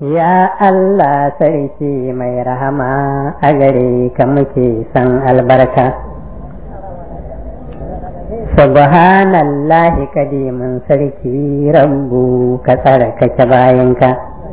Ya Allah sarki mai rahama a gare ka muke san albarka. Subhanallahi kadimin sarki rabbu ka tsarkake bayanka.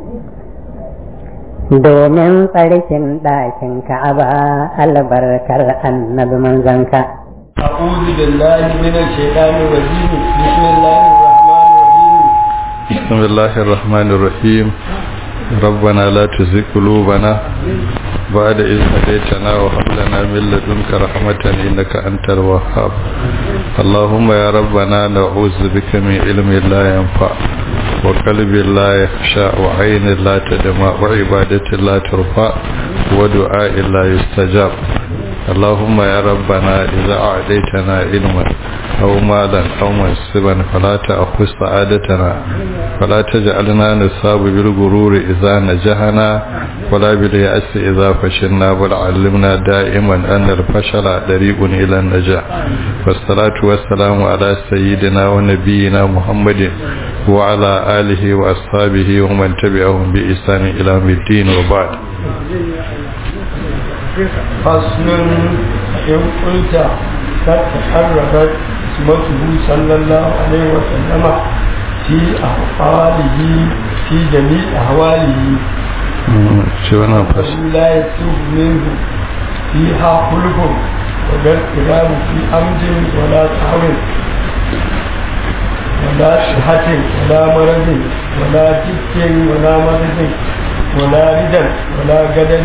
Domin tsarkin ɗakin ka'aba albarkar annabi manzanka. أعوذ بالله من الشيطان الرجيم بسم الله الرحمن الرحيم بسم الله الرحمن الرحيم ربنا لا تزغ قلوبنا بعد إذ هديتنا وهب لنا من لدنك رحمة إنك أنت الوهاب اللهم يا ربنا نعوذ بك من علم لا ينفع وقلب لا يخشى وعين لا تدمع وعبادة لا ترفع ودعاء لا يستجاب اللهم يا ربنا إذا أعديتنا علما أو مالا أو منصبا فلا تأخذ سعادتنا فلا تجعلنا نصاب بالغرور إذا نجحنا ولا باليأس إذا فشلنا بل علمنا دائما أن الفشل طريق إلى النجاح والصلاة والسلام على سيدنا ونبينا محمد وعلى آله وأصحابه ومن تبعهم بإحسان إلى الدين وبعد فصل إن قلت قد تحررت اسمته صلى الله عليه وسلم في أحواله في جميع أحواله شو أنا فصل لا يسوق منه فيها خلق ولا اضطراب في أمد ولا سهو ولا صحة ولا مرض ولا جد ولا مرض ولا ردا ولا غدد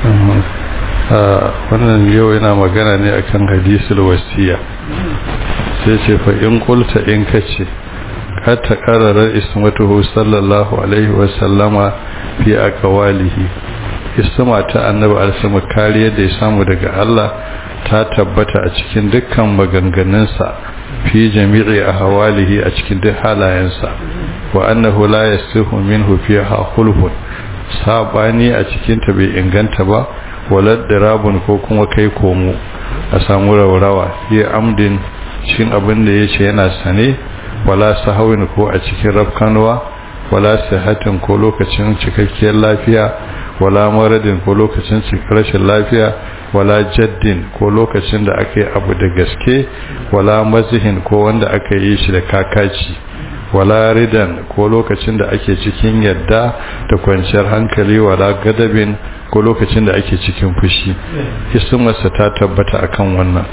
wannan yau yana magana ne akan hadisul wasiya sai ce fa in qulta in kace ka ta qararar ismatuhu sallallahu alaihi wa sallama fi aqwalihi isma ta annabi alsama kariyar da ya samu daga Allah ta tabbata a cikin dukkan maganganunsa fi jami'i ahwalihi a cikin duk halayensa wa annahu la yasihu minhu fiha khulfun sabani a cikin ta bai inganta ba walad dirabun ko kuma kai komo a samu raurawa ya amdin cikin abin da yace yana sane wala sahawin ko a cikin rafkanwa wala sihatin ko lokacin cikakkiyar lafiya wala maradin ko lokacin rashin lafiya wala jaddin ko lokacin da aka yi abu da gaske wala mazihin ko wanda aka yi shi da kakaci wala ridan ko lokacin da ake cikin yadda da kwanciyar hankali wala gadabin ko lokacin da ake cikin fushi ismarsa ta tabbata akan wannan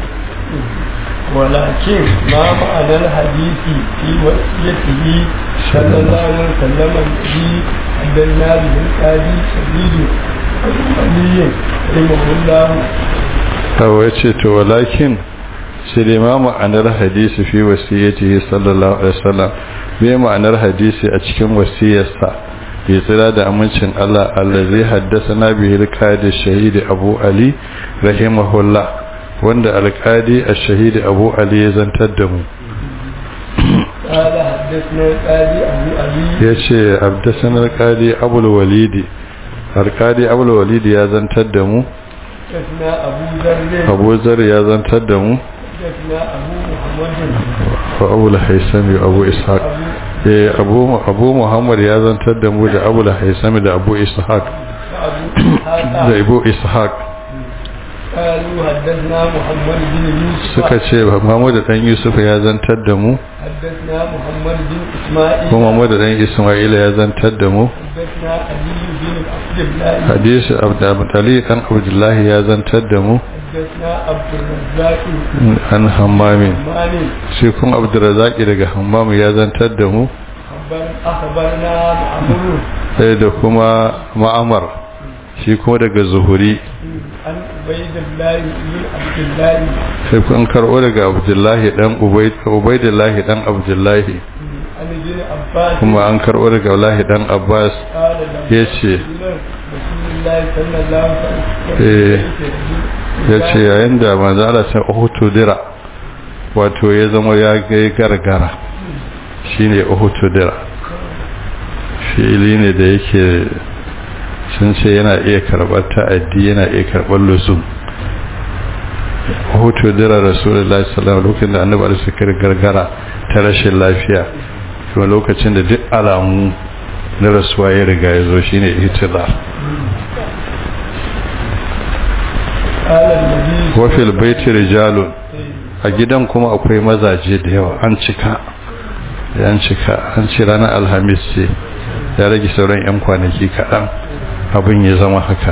ولكن ما معنى الحديث في وصيته صلى الله عليه وسلم الذي أدلنا به القاضي سبيل علي رحمه الله هو يتشت ولكن sai ma ma'anar hadisi fi wasiyyatihi sallallahu alaihi wasallam bai ma'anar hadisi a cikin wasiyarsa ya tsira da amincin Allah allazi haddathana bihi al-qadi shahid Abu Ali rahimahullah wanda al-qadi ash-shahid Abu Ali ya zantar da mu قال حدثنا القاضي أبو علي yace haddathana al-qadi Abu al-Walid al-qadi Abu al-Walid ya zantar da mu حدثنا أبو ذر Abu Zar ya zantar da mu حدثنا أبو محمد wa Abu al-Haytham Abu Ishaq eh Abu Abu Muhammad ya zantar da mu da Abu al-Haytham da Abu Ishaq وأبو إسحاق da Abu Ishaq قالوا حدثنا محمد بن يوسف suka ce Muhammad dan Yusuf ya zantar da mu حدثنا محمد بن إسماعيل ko Muhammad dan Isma'il ya zantar da mu حدثنا علي بن عبد الله hadisi Abdul dan Abdullah ya zantar da mu حدثنا عبد الرزاق an Hammamin مالك shi kun Abdurrazzaq daga Hammam ya zantar da mu خبر أخبرنا معمر sai da kuma Ma'amar shi kuma daga Zuhuri عن عبيد الله بن عبد الله sai kun karɓo daga Abdullah dan Ubayd Ubaydullah dan Abdullah عن ابن عباس kuma an karɓo daga Abdullah dan Abbas قال له yace رسول الله صلى الله عليه Eh, وسلم ya ce yayin da manzo Allah sai uhutu dira wato ya zama ya gai gargara shine uhutu dira fili ne da yake sun ce yana iya karɓar ta'addi yana iya karɓar lusum uhutu dira rasulullahi sallallahu alaihi wasallam lokacin da annabi alaihi gargara ta rashin lafiya kuma lokacin da duk alamu na rasuwa ya riga ya zo shine itizar wafil baiti rijalun a gidan kuma akwai mazaje da yawa an cika an cika an ci ranar alhamis ce ya rage sauran 'yan kwanaki kaɗan abin ya zama haka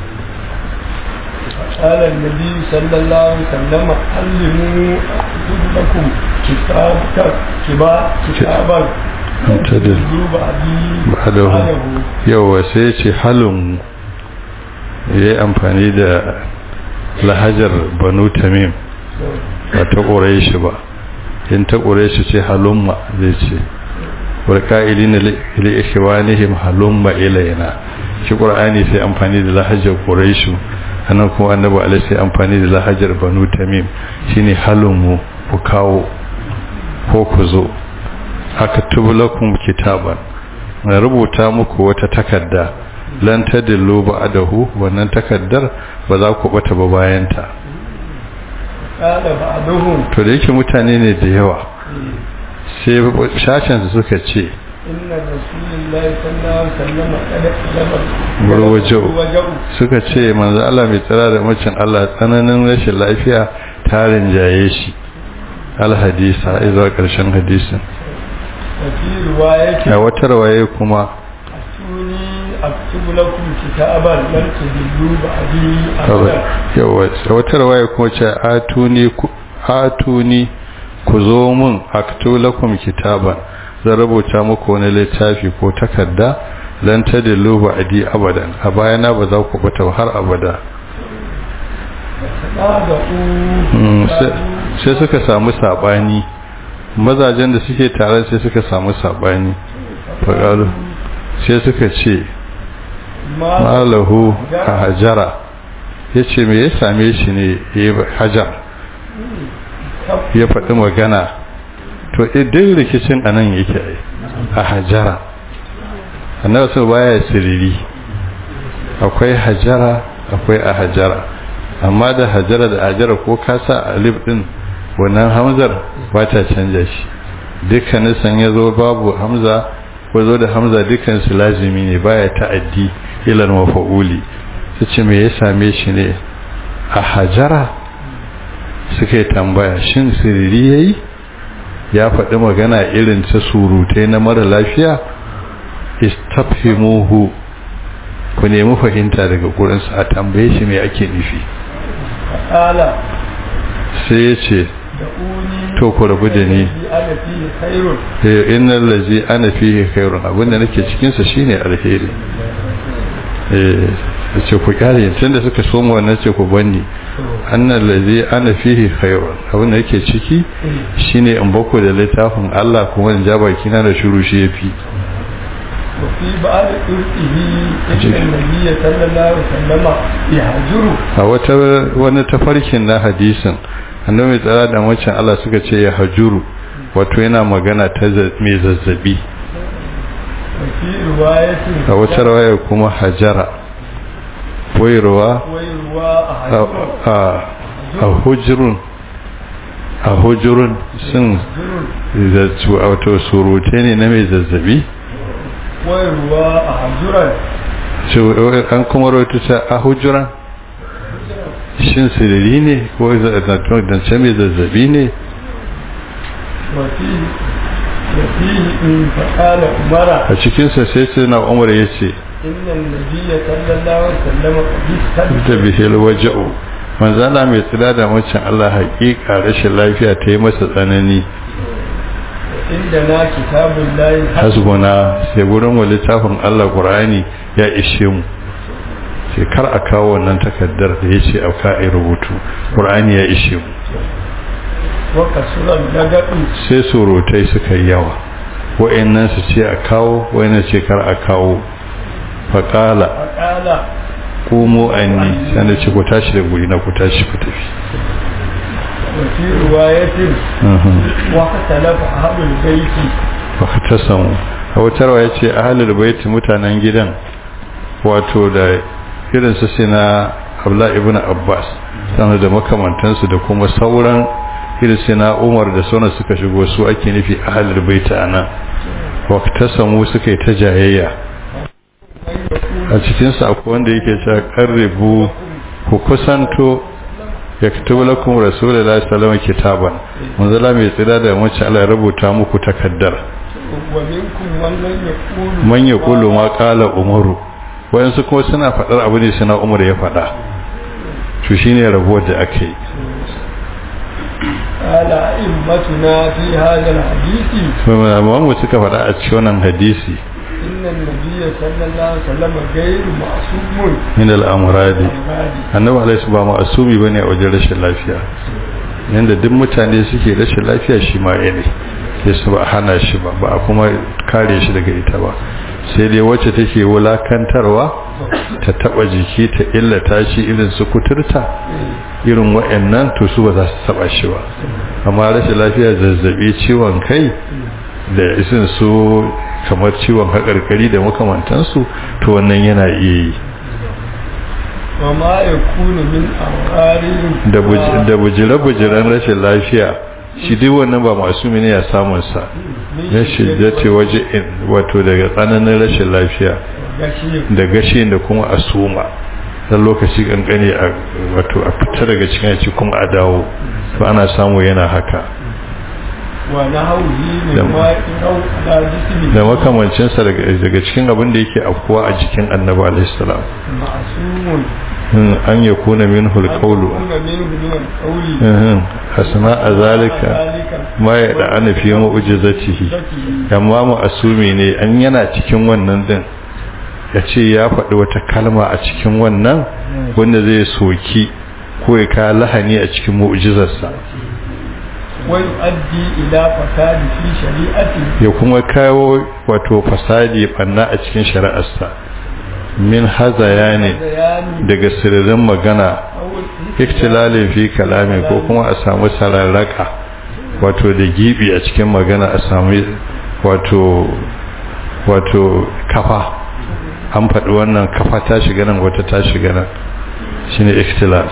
قال النبي صلى الله عليه وسلم علموا لكم كتاب كتابا كتابا tadil ba'dahu yawa sai ce halin ya yi amfani da lahajar banu tamim ba ta ƙorai shi ba in ta ƙorai shi ce halumma zai ce warka'ili na li'ikiwanihim halumma ilayna shi ƙur'ani sai amfani da lahajar ƙorai shi anan kuma annabi alai sai amfani da lahajar banu tamim shine halummu ku kawo ko ku zo aka tubulakum kitaban na rubuta muku wata takarda lan tadillu ba'dahu wannan takaddar ba za ku bata ba bayan ta to da yake mutane ne da yawa sai shashin su suka ce inna rasulullahi sallallahu alaihi wasallam kada suka ce manzo Allah mai tsara da macin Allah tsananin rashin lafiya tarin jaye shi alhadisa izuwa karshen hadisin a wata rawaye kuma aktubu lakum kitaban lan tudillu ba'di abada yawa a wata rawaye kuma ce atuni atuni ku zo mun aktubu lakum kitaban zan rubuta muku wani littafi ko takarda lan tadillu ba'di abadan a bayana ba za ku bata har abada sai suka samu sabani mazajen da suke tare sai suka samu sabani faƙalu sai suka ce malahu a hajara ya ce me ya same shi ne ya hajar ya faɗi magana to idan rikicin a nan yake a hajara annabi su baya siriri akwai hajara akwai a hajara amma da hajara da hajara ko kasa alif din wannan hamzar ba ta canja shi dukkanin san ya zo babu hamza ko zo da hamza dukkan su lazimi ne baya ta'addi ilal mafa'uli su ce me ya same shi ne a hajara suka yi tambaya shin siriri yayi ya faɗi magana irin ta surutai na mara lafiya istafhimuhu ku nemi fahimta daga gurinsa a tambaye shi me ake nufi sai ya ce to ku rabu da ni eh innal ladzi ana fihi khairun abinda nake cikin sa shine alheri eh ce ku kare tunda suka so mu wannan ce ku banni annal ladzi ana fihi khairun abinda nake ciki shine in bako da littafin Allah kuma in ja baki na da shuru shi yafi وفي بعض طرقه إن النبي صلى الله عليه وسلم يهجر a wata wani tafarkin na hadisin annabi tsara da wancan Allah suka ce ya hajuru wato yana magana ta mai zazzabi وفي رواية a wata rawaya kuma hajara wairuwa ويروى أحد a hujurun a hujurun sun wato surute ne na mai zazzabi ويروى أحجرا an kuma rautu ta a hujuran shin siriri ne ko zance mai zazzabi ne وفيه وفيه إن فقال عمر a cikinsa sai sai na umar ya ce إن النبي صلى الله عليه وسلم قد da bihil waja'u manzana mai tsira da macin Allah haƙiƙa rashin lafiya ta yi masa tsanani عندنا كتاب الله hasbuna sai gurin wa littafin Allah Qur'ani ya ishe mu sai kar a kawo wannan takaddar da yace a ka ai rubutu Qur'ani ya ishe mu وكسر اللغط sai surutai suka yi yawa wa'annan su ce a kawo wa'annan ce kar a kawo faqala فقال qumu anni sai na ce ku tashi da guri na ku tashi ku tafi وفي رواية واختلف أهل البيت ba ta samu a wutarwa ya ce ahalar baiti mutanen gidan wato da irin su sina abla ibn abbas sannan da makamantansu da kuma sauran irin sina umar da sauran suka shigo su ake nufi ahalar baiti a nan waktasamu suka yi ta jayayya a cikinsu akwai wanda yake cewa karribu ku kusanto ya kitubu lakum rasulullahi sallallahu alaihi kitaban manzala mai tsira da mace Allah ya rubuta muku takaddar man ya kulu ma kala umaru wayansu kuma suna faɗar abu ne suna umar ya faɗa to shine rabuwar da aka yi قال أئمتنا في هذا الحديث kuma mu suka faɗa a cikin wannan hadisi إن النبي صلى الله عليه وسلم غير معصوم min al-amradi عبادي annabi alaihi ba ma'asumi bane a wajen rashin lafiya yanda duk mutane suke rashin lafiya shi ma ya ne sai su ba a hana shi ba ba a kuma kare shi daga ita ba sai dai wacce take wulakantarwa ta taba jiki ta illata shi irin su kuturta irin wa'annan to su ba za su taba shi ba amma rashin lafiya zazzabi ciwon kai da isin su kamar ciwon haƙarƙari da makamantansu to wannan yana iya yi وما يكون من أوغار da buj- da bujire-bujiren rashin lafiya shi duk wannan ba masu ne ya samun sa ya shiddati waje in wato daga tsananin rashin lafiya gashi da gashi da kuma a suma dan lokaci kankane a wato a fita daga cikin yaci kuma a dawo to ana samu yana haka wa nahawhi Da- min ma'inau ala jismi da makamancinsa daga daga cikin abin da yake afkuwa a jikin annabi alaihi salam ma'sumun in an yakuna minhu alqawlu kuna minhu min al-qawli mhm hasana azalika ma ya da ana fi mu'jizatihi amma mu asumi ne an yana cikin wannan din ya ce ya faɗi wata kalma a cikin wannan wanda zai soki ko ya kawo lahani a cikin mu'jizarsa wa yu'addi ila fasadi fi shari'ati ya kuma kawo wato fasadi banna a cikin shari'arsa min hazaya ne bayani daga sirrin magana awul iktilalin fi kalami ko kuma a samu sararraka wato da gibi a cikin magana a samu wato wato kafa an faɗi wannan kafa ta shiga nan wata ta shiga nan shine iktilal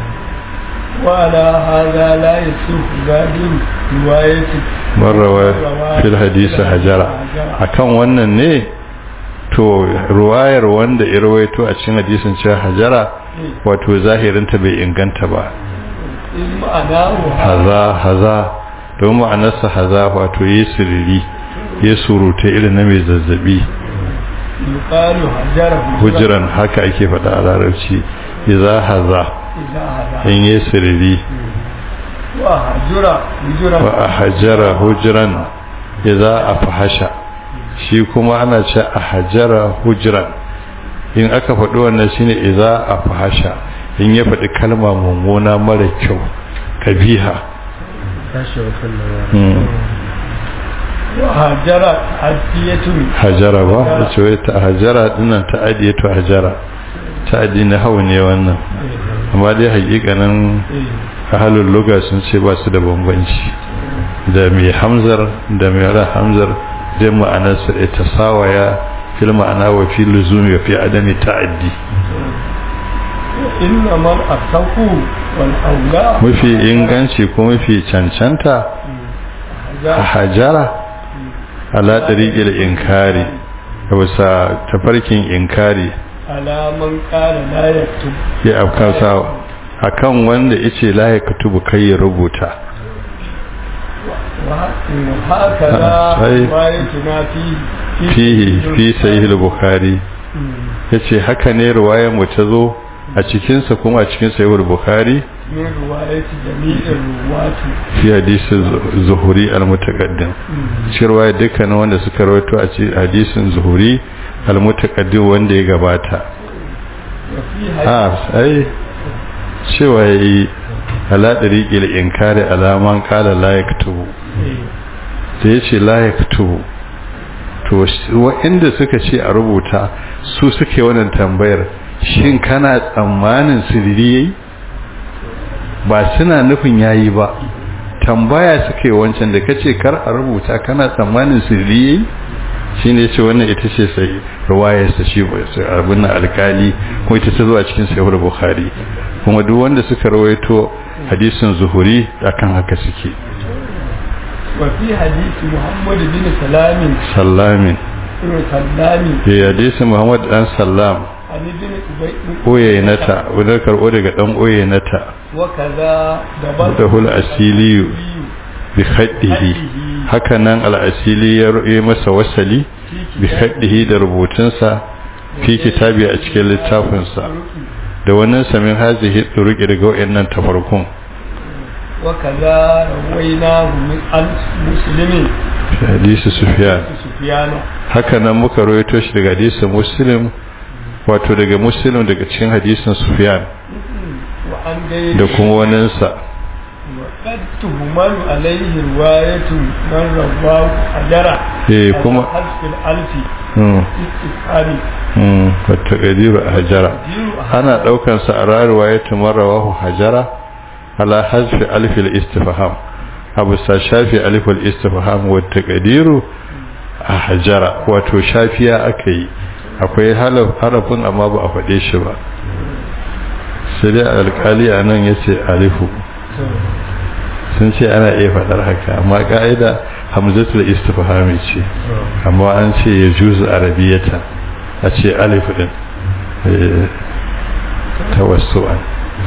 وعلى هذا لا يصح ذلك رواية marrawa fil hadisi hajara akan wannan ne to ruwayar wanda ya rawaito a cikin hadisin cewa hajara wato zahirinta bai inganta ba إن معناه haza haza don ma'anarsa haza wato yi siriri ya surute irin na mai zazzabi يقال هجره hujiran haka ake faɗa a larabci iza haza إذا هذا in yi siriri وهجر هجرا wa a hajara hujiran iza a fahasha shi kuma ana ce a hajara hujiran in aka faɗi wannan shine iza a fahasha in ya faɗi kalma mummuna mara kyau kabiha Hmm. وهجر عدية hajara ba da ce wai ta hajara dinnan ta adiye to hajara ta adi na hau ne wannan amma dai hakikanin ahalul luga sun ce ba su da bambanci da mai hamzar da mai ra hamzar dai ma'anarsa da ta sawaya fil ma'ana wa fi luzumi wa fi adami ta'addi إنما الأصح والأولى mafi inganci ko mafi cancanta a hajara ala tariqil inkari bisa tafarkin inkari على من قال لا يكتب ya afkansa akan wanda yace la ya kutubu kai ya rubuta وهكذا أي. روايتنا في fihi fi sahih al-bukhari yace haka ne riwayar mu ta zo a cikin sa kuma a cikin sahih al-bukhari من رواية جميع الرواة fi hadisi zuhuri al-mutaqaddim shi riwaya dukkan wanda suka rawaito a cikin hadisin zuhuri al-mutaqaddim wanda ya gabata وفي a ai cewa yi ala dariqil inkari alaman qala la yaktubu da yace la yaktubu to waɗanda suka ce a rubuta su suke wannan tambayar shin kana tsammanin sirri yayi ba suna nufin yayi ba tambaya suke wancan da kace kar a rubuta kana tsammanin sirri yayi shine yace wannan ita ce sai ruwayar sa shi abin nan alkali ko ita ta zo a cikin sahih bukhari kuma duk wanda suka rawaito hadisin zuhuri akan haka suke وفي حديث محمد بن سلام sallamin بن سلام ya hadisi muhammad dan sallam عن ابن أبي oyenata wadda karɓo daga ɗan oyenata وكذا دبر da hul asiliyu bi khaddihi haka nan al'asili ya yi masa wasali bi khaddihi da rubutunsa fi kitabi a cikin littafinsa da wannan samin hazihi turuki daga wayannan tafarkun وكذا رويناه من عن مسلم fi hadisi sufyan سفيان haka nan muka rawaito shi daga hadisin muslim wato daga muslim daga cikin hadisin sufyan وعن غيره da kuma waninsa وقد تهمل عليه رواية من رواه أجرا eh kuma حذف الألف mm, استفهامي mm, wata kadiru a hajara ana daukan sa a rayuwa ya tumarawahu hajara ala hazfi alfil istifham abu sa shafi alfil istifham wa taqdiru a hajara wato shafiya akai akwai halaf harafin amma ba a faɗe shi ba sai dai alƙali a nan ya ce alifu sun ce ana iya faɗar haka amma ƙa'ida hamzatul istifhami ce amma an ce ya juzu arabiyata a ce alifu din eh, tawassu'an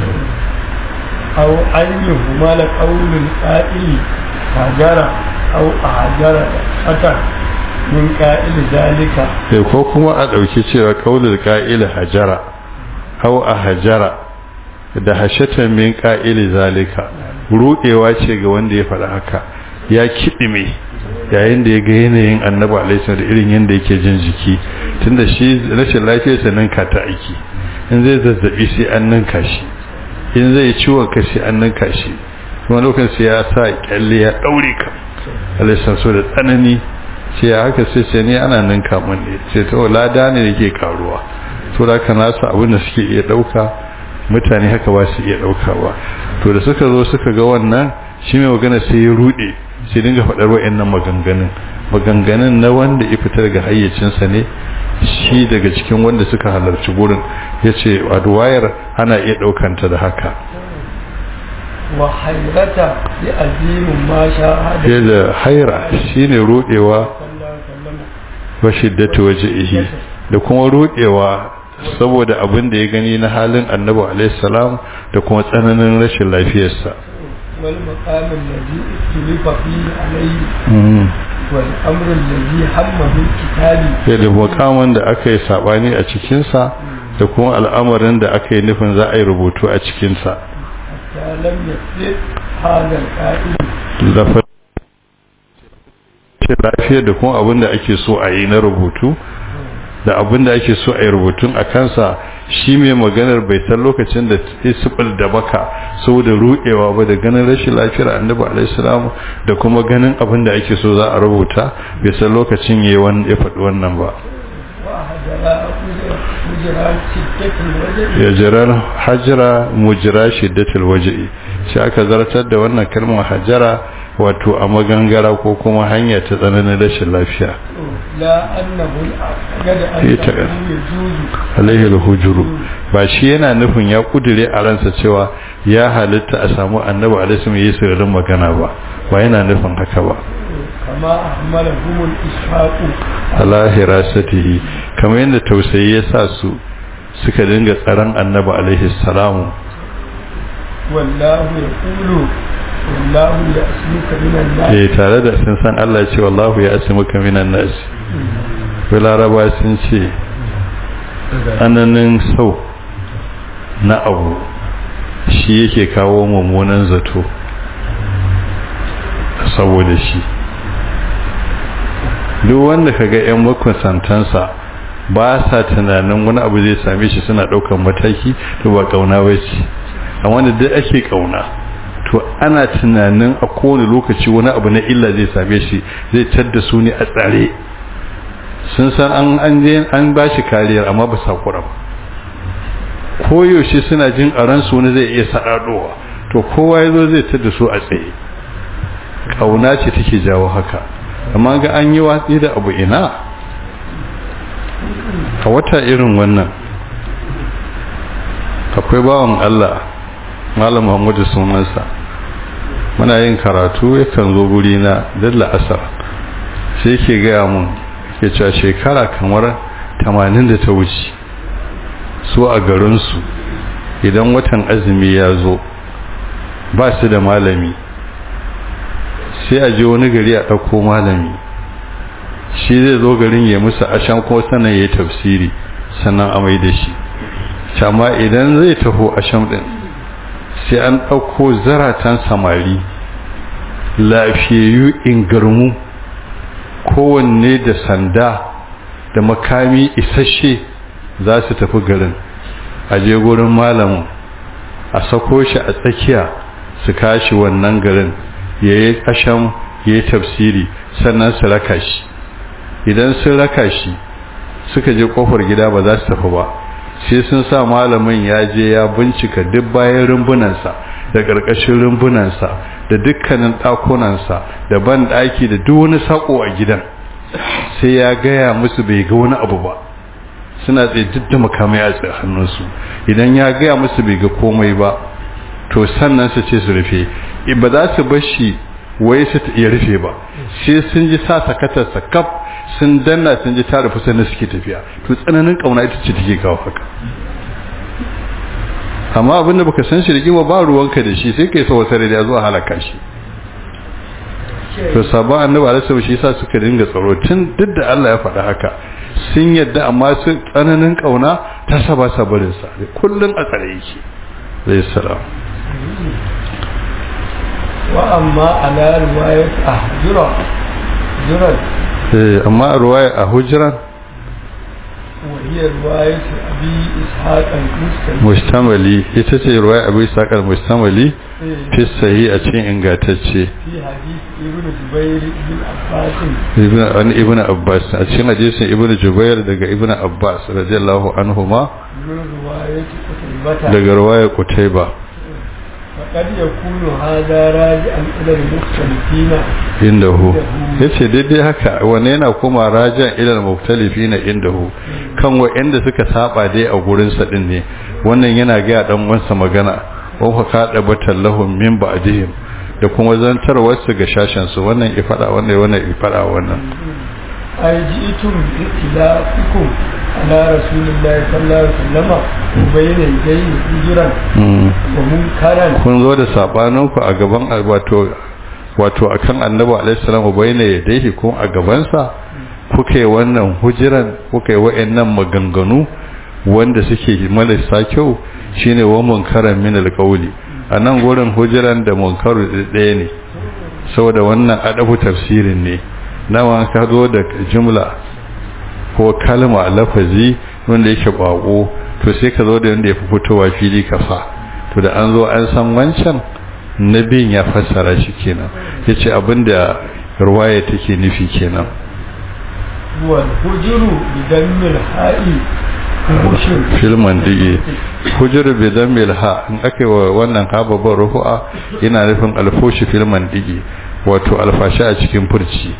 أو أن يهمل قول القائل هجر أو أهجر أتى من قائل ذلك sai ko kuma a ɗauki cewa kaulul ƙa'ila hajara hau a hajara da hashatan min ƙa'ili zalika ruɗewa ce ga wanda ya faɗa haka ya kiɗime yayin da ya ga yanayin annabi alaihi da irin yadda yake jin jiki tunda shi rashin lafiyarsa nan ka ta aiki in zai zazzabi sai an ninka shi in zai ciwon kashi an ninka shi kuma lokacin sai ya sa kyalle ya ɗaure ka alaihi so da tsanani ce ya haka sai ce ne ana ninka mun ne ce to lada ne da ke karuwa to da ka nasu abin da suke iya ɗauka mutane haka ba su iya ɗauka ba to da suka zo suka ga wannan shi mai magana sai ya ruɗe sai dinga faɗar wa'annan maganganun maganganun na wanda ya fitar ga hayyacinsa ne shi daga cikin wanda suka halarci gurin ya ce wayar ana iya ɗaukanta da haka وحيرة لأزيم ما شاهد sai da haira shine ruɗewa صلى الله عليه وسلم wa shiddatu wajhihi da kuma ruɗewa saboda abin da ya gani na halin annabi alaihi salam da kuma tsananin rashin lafiyarsa والمقام الذي اختلف فيه عليه والأمر الذي هم بالكتاب sai da makaman da aka yi sabani a cikinsa da kuma al'amarin da aka yi nufin za a yi rubutu a cikinsa حتى لم يصدق هذا القائل lafiyar lafiyar da kuma abin da ake so a yi na rubutu da abin da ake so a yi rubutun a kansa shi mai maganar bai san lokacin da isbal da baka saboda ruɗewa ba da ganin rashin lafiyar annabi alaihissalam da kuma ganin abin da ake so za a rubuta bai san lokacin ya ya faɗi wannan ba وهجر شدة الوجه ya jirar hajjira mujira shiddatul waje'i shi aka zartar da wannan kalmar hajjara wato a magangara ko kuma hanya ta tsananin rashin lafiya لا أنه الأعتقد في أنه تقل. يجوز alaihi alhujuru ba shi yana nufin ya kudure a ransa cewa ya halitta a samu annabi alaihi yi sirrin magana ba ba yana nufin haka ba كما أحملهم الإسحاق ala hirasatihi kamar yadda tausayi ya sa su suka dinga tsaron annabi alaihi salamu والله يقول والله يأسمك من الناس eh tare da sun san Allah ce wallahu ya asimuka minan nas wai laraba sun ce tsananin sau na abu shi yake kawo mummunan zato saboda shi duk wanda kaga yan makusantansa ba sa tunanin wani abu zai same shi suna daukan mataki to ba kauna ba ce amma da duk ake kauna to ana tunanin a kowane lokaci wani abu na illa zai same shi zai tadda su ne a tsare sun san an an je an ba shi kariyar amma ba sa kura ba koyaushe suna jin a ransu wani zai iya sa'adowa to kowa ya zo zai tadda su a tsaye kauna ce take jawo haka amma ga an yi watsi da abu ina a wata irin wannan akwai bawan Allah malam Muhammadu sunansa muna yin karatu yakan zo guri na dalla asar sai ke gaya mun ke cewa shekara kamar tamanin da ta wuce su a garinsu idan watan azumi ya zo ba su da malami sai a je wani gari a ɗauko malami shi zai zo garin ya musu ashan ko sannan ya yi tafsiri sannan a mai da shi amma idan zai taho asham ɗin sai an ɗauko zaratan samari lafiyayyu ingarmu kowanne da sanda da makami isasshe za su tafi garin a je gurin malamin a sako shi a tsakiya su kashi wannan garin ya yi ƙashan ya yi tafsiri sannan su raka shi idan sun raka shi suka je ƙofar gida ba za su tafi ba sai sun sa malamin ya je ya bincika duk bayan rumbunansa da ƙarƙashin rumbunansa da dukkanin ɗakunansa da ban ɗaki da duk wani saƙo a gidan sai ya gaya musu bai ga wani abu ba suna tsaye duk da makamai a tsaye hannunsu idan ya gaya musu bai ga komai ba to sannan su ce su rufe ba za su bar shi wai su iya rufe ba sai sun ji sa sakatar sakaf sun danna sun ji ta rufe sannan suke tafiya to tsananin kauna ita ce take kawo haka amma abin da baka san shi rigima ba ruwanka da shi sai kai sa wata da zuwa halaka shi to sabon annabi alaihi shi yasa suka dinga tsaro tun duk da Allah ya faɗa haka sun yadda amma su tsananin kauna ta saba sabarin sa kullun a tsare yake zai salam wa amma ala riwayat ahjura juran eh amma riwaya a hujran وهي رواية أبي إسحاق المستملي mustamali ita ce riwaya abu isaq al-mustamali fi sahih a cikin ingantacce في حديث ابن جبير بن عباس ibn an ibn abbas a cikin hadisin ibn jubair daga ibn abbas radiyallahu anhuma من رواية قتيبة daga riwaya qutayba فقد يكون هذا راجعا إلى المختلفين indahu yace daidai haka wanne yana kuma rajan ilal muktalifina indahu kan wa'anda suka saba dai a gurin sa din ne wannan yana ga dan wansa magana wa fa kada batallahum min ba'dihim da kuma zantarwar su ga shashan su wannan ya fada wannan wannan ya fada wannan أي جئتم باختلافكم على رسول الله صلى الله عليه وسلم وبين يديه هجرا ومنكرا kun zo da sabanin ku a gaban wato wato akan annabi alaihi salam bayyana yadayhi ko a gaban sa kuke wannan hujiran kuke wa'annan maganganu wanda suke malasa kyau shine wa munkaran min alqawli anan gurin hujiran da munkaru ɗaya ne saboda wannan adabu tafsirin ne nawa ka zo da jumla ko kalma lafazi wanda yake bako to sai ka zo da wanda ya fi fitowa fili kafa to da an zo an san wancan nabin ya fassara shi kenan yace abinda ruwaya take nufi kenan والهجر بدم الحاء هشر filman dige hujur bi dhammil ha in aka wa wannan ha babban rufu'a yana nufin alfoshi filman dige wato alfashi a cikin furci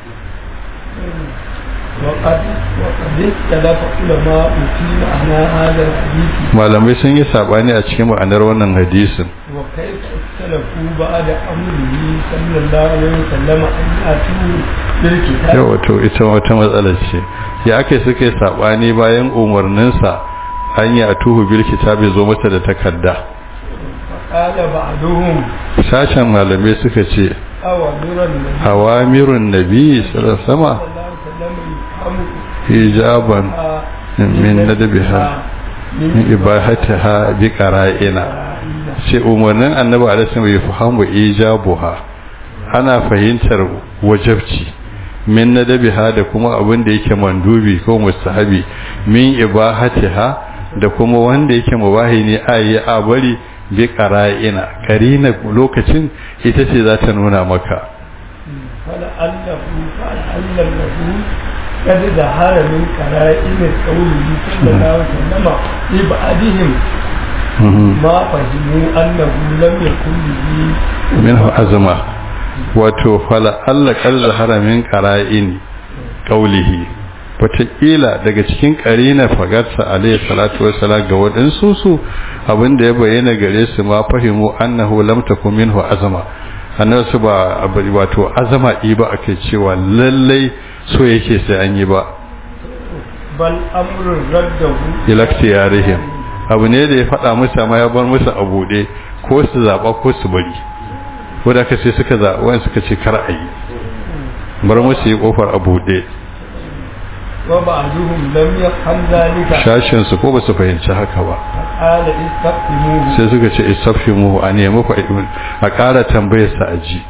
وقد وقد اختلف علماء في معنى هذا الحديث malamai sun yi sabani a cikin ma'anar wannan hadisin وكيف اختلفوا بعد امره صلى الله عليه وسلم ان ياتوا بالكتاب yau wato ita wata matsala ce ya ake suke sabani bayan umarninsa an yi a tuhu bil kitabi zo mata da takarda فقال بعضهم sashen malamai suka ce أوامر النبي awamirun nabi sallallahu alaihi wasallam صلى الله عليه وسلم يفهم hijaban min nadbiha min ibahatiha bi qara'ina ce umarnin annabi alaihi wasallam ya fahimu ijabuha ana fahimtar wajabci min nadabiha da kuma abin da yake mandubi ko mustahabi min ibahatiha da kuma wanda yake mubahi ne ayi a bari bi qara'ina karina lokacin ita ce za ta nuna maka فلعله فلعل له قد ظهر من قرائن قوله صلى الله عليه وسلم لبعضهم ما فهموا أنه لم يكن به minhu azma wato fala Allah kar zahara min qara'in qawlihi wataƙila daga cikin ƙarina fagarsa alayhi salatu wassalam ga waɗansu su abinda ya bayyana gare su ma fahimu annahu lam takun minhu azma annabi su ba wato azama yi ba akai cewa lallai so yake sai an yi ba bal amrun raddahu ila ikhtiyarihim abu ne da ya faɗa musu amma ya bar musu a buɗe ko su zaɓa ko su bari ko da sai suka zaɓa wani suka ce kar a yi bar musu yi ƙofar a buɗe wa ba'duhum lam yafham zalika shashin su ko ba su fahimci haka ba qala istaqimuhu sai suka ce istafhimu a nemi ku a ƙara tambayar sa aji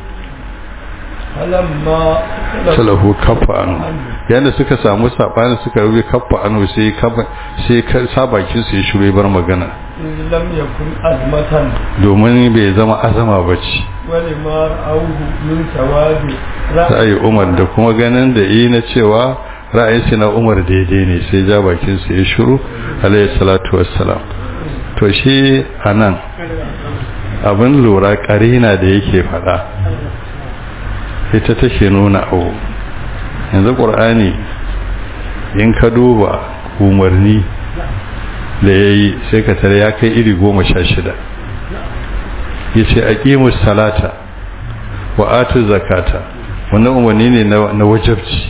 falamma salahu kaffa anu yanda suka samu sabani suka rubi kaffa anu sai kaffa sai sa bakin su ya shure bar magana lam yakun azmatan domin bai zama azama bace wani ma auhu min sawabi ra'ayi Umar da kuma ganin da yi na cewa ra'ayin shi na Umar daidai ne sai ja bakin su ya shiru alayhi salatu wassalam to shi anan abin lura karina da yake fada ita take nuna abu yanzu ƙur'ani in ka duba umarni da ya yi sai ka tare ya kai iri goma sha shida ya ce a salata wa atu zakata wannan umarni ne na wajabci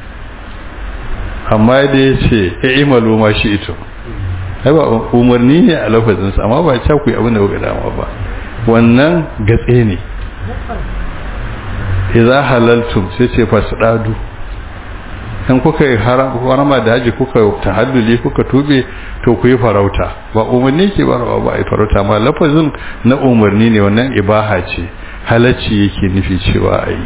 amma da ya ce ya imalu ma shi ito ba umarni ne a lafazinsa amma ba ca ku yi abin da kuka dama ba wannan gatse ne idza halaltum sai ce fasdadu in kuka yi harama da haji kuka tahadduli kuka tube to ku yi farauta ba umarni ke ba ba ai farauta ma lafazin na umarni ne wannan ibaha ce halacci yake nufi cewa ai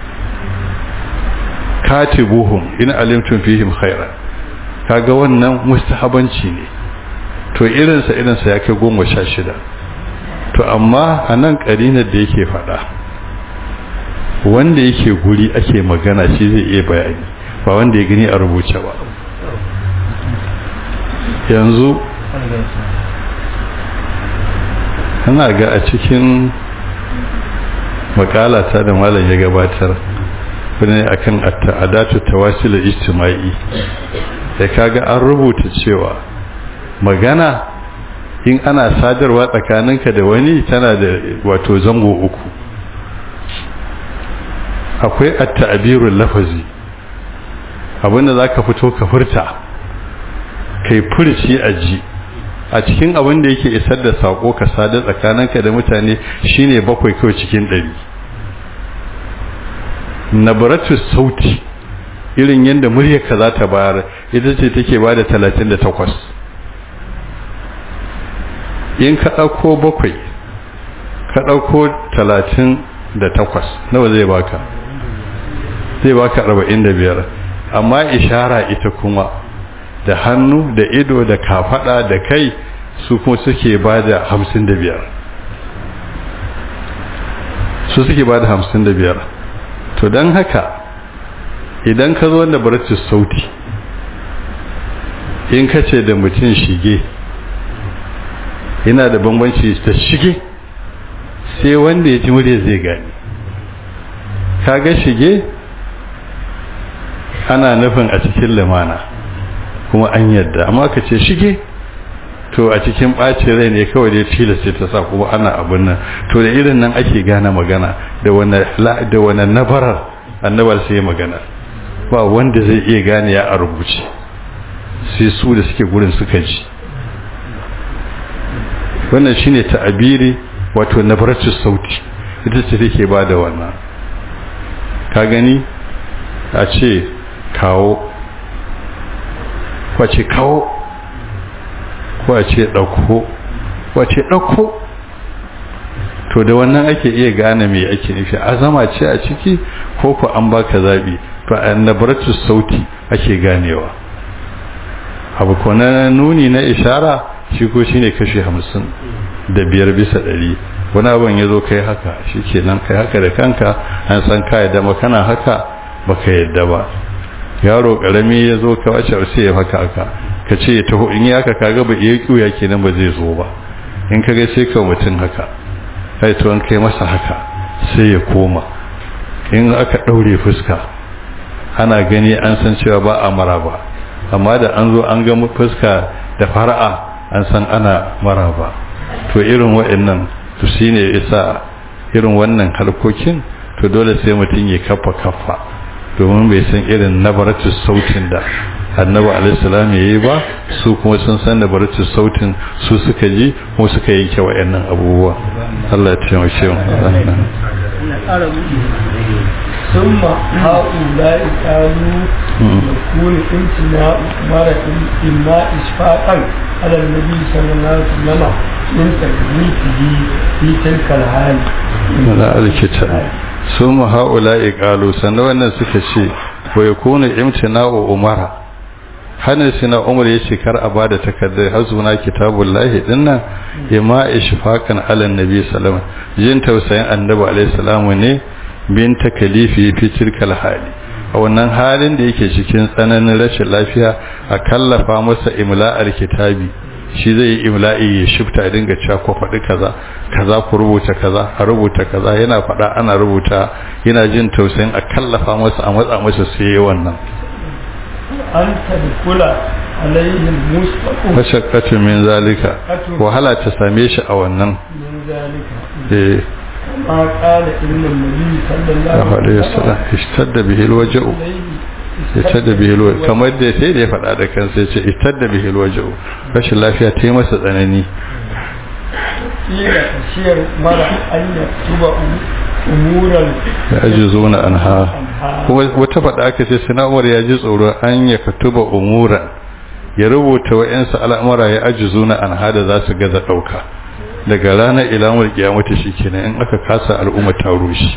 katibuhum in alimtum fihim khairan kaga wannan mustahabanci ne to irinsa irinsa ya kai goma sha shida to amma a nan ƙarinar da yake faɗa wanda yake guri ake magana shi zai iya bayani ba wanda ya gani a rubuce ba yanzu ana ga a cikin makalata da malam ya gabatar wani akan adatu tawasil ijtima'i da kaga an rubuta cewa magana in ana sadarwa tsakaninka da wani tana da wato zango uku akwai at-ta'birul lafazi abinda zaka fito ka furta kai furci a ji a cikin abin da yake isar da sako ka sadar tsakaninka da mutane shine bakwai kawai cikin ɗari nabaratu sauti irin yadda muryarka za ta bayar ita ce take ba da talatin da takwas in ka ɗauko bakwai ka ɗauko talatin da takwas nawa zai baka zai baka arba'in da biyar amma ishara ita kuma da hannu da ido da kafada da kai su kuma suke ba da hamsin da biyar su suke ba da hamsin da biyar to don haka idan ka zo da baratus sauti in ka ce da mutum shige yana da bambanci ta shige sai wanda ya ji murya zai gani kaga shige ana nufin a cikin limana kuma an yadda amma ka ce shige to a cikin ɓacin rai ne kawai dai tilasta ta sa kuma ana abin nan to da irin nan ake gane magana da wani nabarar annabar sai magana ba wanda zai iya gane ya a rubuce sai su da suke gurin suka ji wannan shine ta'abiri wato nabaratu sauti ita ce take ba da wannan ka gani a ce kawo kwace kawo kwace ɗauko kwace ɗauko to da wannan ake iya gane me ake nufi azama ce a ciki ko ku an baka zabi fa annabaratu sauti ake ganewa abu ko na nuni na ishara shi ko shine kashi hamsin da biyar bisa ɗari wani abin ya zo kai haka shi ke nan kai haka da kanka an san ka yadda makana haka baka yadda ba yaro karami ya zo ka wace sai ya haka haka ka ce ya taho in ya haka kaga ba iya kiuya kenan ba zai zo ba in ka ga sai ka mutum haka kai to an kai masa haka sai ya koma in aka daure fuska ana gani an san cewa ba a maraba amma da an zo an ga fuska da fara'a an san ana maraba to irin wa'annan to shine isa irin wannan harkokin to dole sai mutum ya kafa kafa domin bai san irin nabaratu sautin da annabi alaihissalam ya yi ba su kuma sun san nabaratu sautin su suka ji ko suka yanke wa'annan abubuwa Allah ya taimake mu ثم هؤلاء كانوا يكون امتناع مرة إما إشفاقا على النبي صلى الله عليه وسلم من تكليفه في تلك الحال من الكتاب ثم هؤلاء قالوا سنوانا سكشي ويكون امتناع أمرا hannun sina umar ya ce kar a bada takardar hazuna kitabun lahi dinnan ima ishfaqan ala nabi sallallahu jin tausayin annabi alaihi salamu ne bin takalifi fi tilkal hali a wannan halin da yake cikin tsananin rashin lafiya a kallafa masa imla'ar kitabi shi zai yi imla'i ya shifta ya dinga cewa ko faɗi kaza kaza ku rubuta kaza a rubuta kaza yana faɗa ana rubuta yana jin tausayin a kallafa masa a matsa masa sai yi wannan an tadkula alaihim mustaqim mashaqqatu min zalika wahala ta same shi a wannan min zalika eh ma qala inna nabi sallallahu alaihi wasallam ishtadda bihi alwaja'u ishtadda bihi alwaja'u kamar da sai da ya faɗa da kansa yace ishtadda bihi alwaja'u rashin lafiya ta yi masa tsanani ila tashiyar mara an yaktuba umuran ya ajizuna anha kuma wata faɗa aka ce sina umar ya ji tsoro an ya katuba umuran ya rubuta wa'yansu al'amura ya ajizuna anha da za su gaza ɗauka daga ranar ilamar kiyamata shi kenan in aka kasa al'umma ta rushe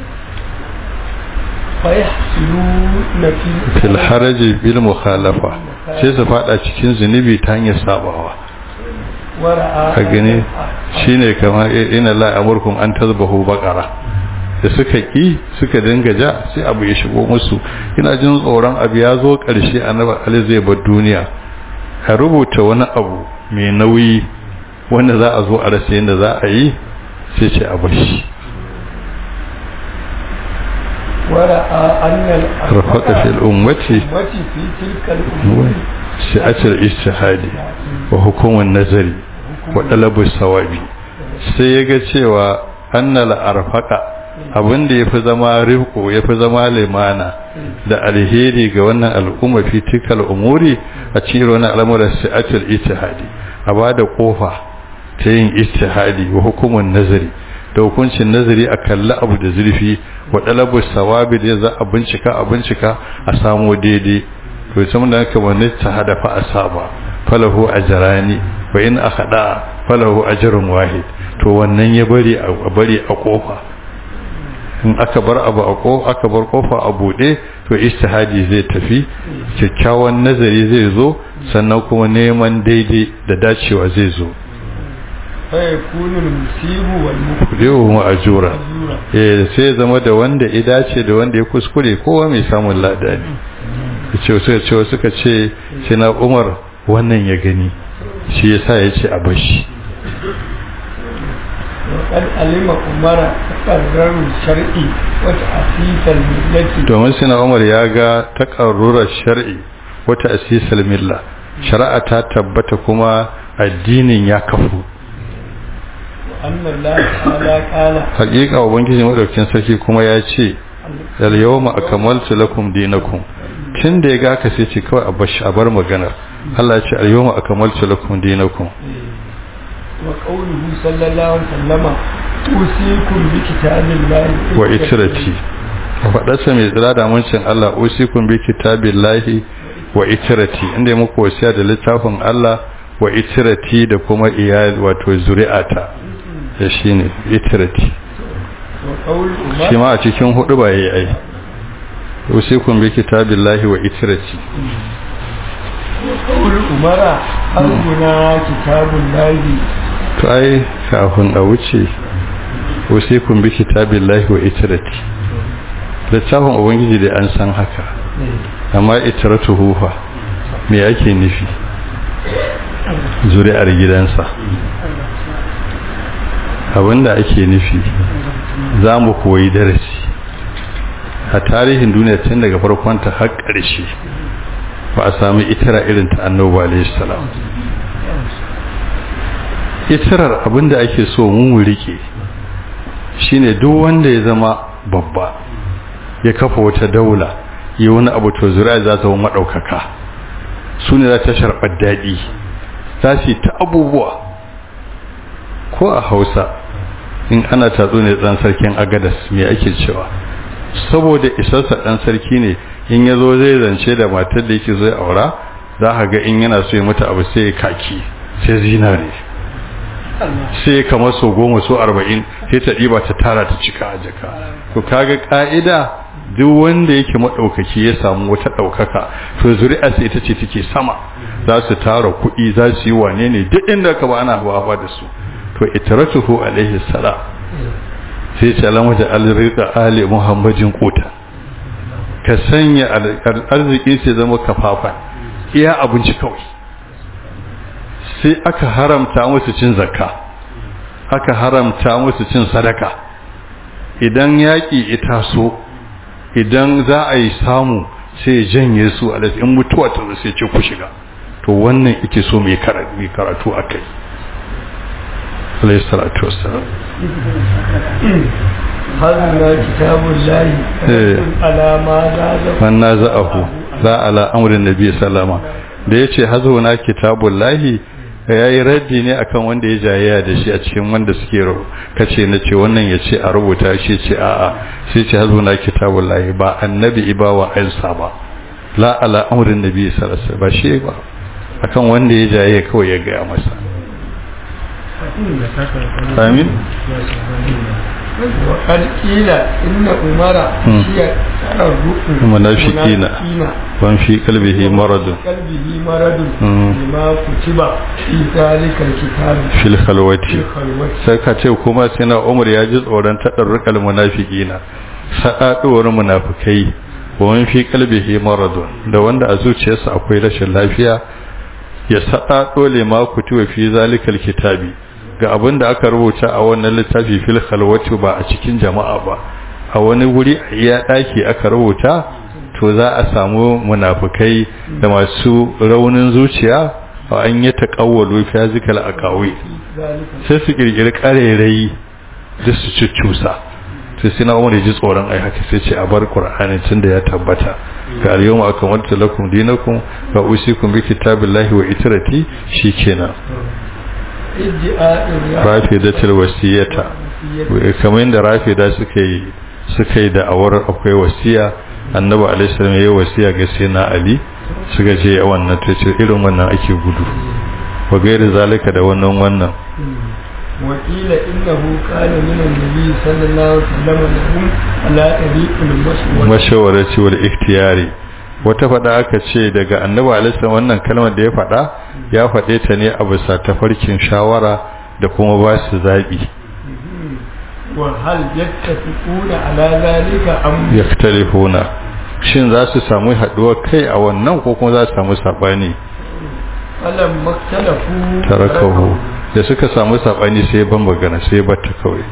fil haraji bil mukhalafa sai su fada cikin zunubi ta hanyar sabawa a gani shine kamar ina la amurkum an tazbahu baqara da suka ki suka dinga ja sai abu ya shigo musu ina jin tsoron abu ya zo karshe annabi ali zai bar duniya a rubuta wani abu mai nauyi wanda za a zo a rasa yadda za a yi sai ce a bashi rafaka fil ummati shi'atul ijtihadi wa hukumun nazari wa talabus sawabi sai ya ga cewa annal arfaka abinda yafi zama rifko yafi zama limana da alheri ga wannan al'umma fi tikal umuri a cikin wannan al'amuran shi'atul ijtihadi a bada kofa ta yin ijtihadi wa hukumun nazari da hukuncin nazari a kalli abu da zurfi wa dalabu sawabi da za a bincika a bincika a samu daidai to sai mun da haka wani ta hadafa asaba falahu ajrani wa in akhada falahu ajrun wahid to wannan ya bari a bari a kofa in aka bar abu a kofa aka bar kofa a bude to ijtihadi zai tafi kyakkyawan nazari zai zo sannan kuma neman daidai da dacewa zai zo fayakunu musibu wal kudewa ma'ajura eh sai zama da wanda ya dace da wanda ya kuskure kowa mai samun lada ne ce suka ce suka ce sai na Umar wannan ya gani shi yasa ya ce a bashi وقد علم عمر تقرر الشرعي وتأسيس الملة domin sai na Umar ya ga takarrurar shar'i wata asisal milla shari'a ta tabbata kuma addinin ya kafu أن الله تعالى قال hakika ubangiji madaukakin sarki kuma ya ce al yawma akmaltu lakum dinakum tun da ya ga ka sai ce kawai a bashi a bar magana Allah ya ce al yawma akmaltu lakum dinakum وقوله صلى الله عليه وسلم أوصيكم بكتاب الله wa itirati faɗarsa mai tsira da muncin Allah usikum bi kitabillahi wa itirati inda ya muku wasiya da littafin Allah wa itirati da kuma iyali wato zuri'ata da shine itirati وقول shi عمر ma a cikin hudu ba yayi ai usikum bi kitabillahi wa itirati وقول عمر أرجنا كتاب الله to ai kafin a wuce usikum bi kitabillahi wa itirati littafin ubangiji da an san haka amma itiratu hufa me yake nufi zuri'ar gidansa abinda ake nufi za mu koyi darasi a tarihin duniya tun daga farkonta har ƙarshe ba a sami itira irin ta annoba alayhi salam itirar abinda ake so mu mu rike shine duk wanda ya zama babba ya kafa wata daula yi wani abu to zuri'a za ta zama maɗaukaka su ne za ta sharɓar daɗi za su yi ta abubuwa ko a hausa in ana tatso ne ɗan sarkin agadas me ake cewa saboda isarsa ɗan sarki ne in ya zo zai zance da matar da yake zai aura za ka ga in yana so ya mata abu sai ya kaki sai zinare sai kamar so goma so arba'in sai ta ɗiba ta tara ta cika a jaka to kaga ƙa'ida duk wanda yake maɗaukaki ya samu wata ɗaukaka to zuri'a sai ita ce take sama za su tara kuɗi za su yi wane ne duk inda ka ba ana hawa da su to itaratuhu alaihi salam sai ce alamu da alrika ali muhammadin kota ka sanya arziki sai zama kafafa iya abinci kawai sai aka haramta musu cin zakka aka haramta musu cin sadaka idan yaƙi ita so idan za a yi samu sai janye su a in mutuwa ta sai ce ku shiga to wannan ike so mai karatu a kai alayhi salatu wassalam هذا كتاب الله على ما زاد man naza'ahu la ala amrin nabi sallama da yace hazuna kitabullahi yayi raddi ne akan wanda ya jayayya da shi a cikin wanda suke rubu kace na ce wannan yace a rubuta shi ce a'a sai ce hazuna kitabullahi ba annabi ibawa ansa ba la ala amrin nabi sallallahu alaihi wasallam ba shi ba akan wanda ya jayayya kawai ya ga masa amin وقد قيل إن عمر هي ترى المنافقين وان في قلبه مرض قلبه مرض لما كتب في ذلك الكتاب في الخلوة في الخلوة sai ka ce kuma sai na umar ya ji tsoron taɗarrukal munafiqina sa'aduwar munafikai wa man fi qalbihi maradun da wanda a zuciyarsa akwai rashin lafiya ya sa'ado lima kutuba fi zalikal kitabi ga abin da aka rubuta a wannan littafi fil khalwati ba a cikin jama'a ba a wani wuri a iya daki aka rubuta to za a samu munafikai da masu raunin zuciya a an yi taqawwalu fi zikal aqawi sai su kirkiri karerai da su cuccusa sai sai na umar ji tsoron ai haka sai ce a bar qur'ani tunda ya tabbata ga al-yawma akmaltu lakum dinakum wa usikum bi kitabillahi wa itrati shikenan rafidatul wasiyata kamar yadda rafida suka yi suka yi da'awar akwai wasiya annabi alaihi salam yayi wasiya ga sayyidina ali suka ce wannan ta ce irin wannan ake gudu wa gairi zalika da wannan wannan وقيل إنه كان من النبي صلى الله عليه وسلم لهم على طريق المشورة mashawarati wal ikhtiyari wata fada aka ce daga annabi alaihi wannan kalmar da ya fada ya fade ta ne a bisa tafarkin shawara da kuma ba su zabi وهل يتفقون على ذلك أم yaktalifuna shin za su samu haduwar kai a wannan ko kuma za su samu sabani فلما اختلفوا tarakahu da suka samu sabani sai ban magana sai batta kawai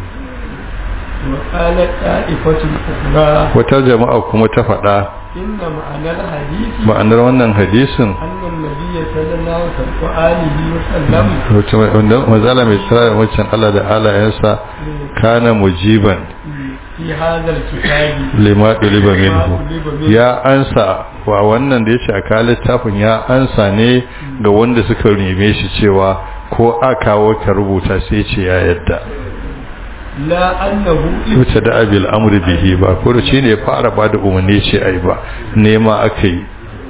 وقالت طائفة أخرى wata jama'a kuma ta fada إن معنى الحديث ma'anar wannan hadisin أن النبي صلى الله عليه وسلم wanda mazala mai tsara da wancan Allah da alayensa kana mujiban في هذا الكتاب lima ɗuliba minhu طلب منه ya ansa wa wannan da ya ce a kawo littafin ya ansa ne ga wanda suka neme shi cewa ko a kawo ka rubuta sai ce ya yadda لا أنه wuce da abil amri bihi ba ko shi ne fara ba da umarni ce ai ba nema aka yi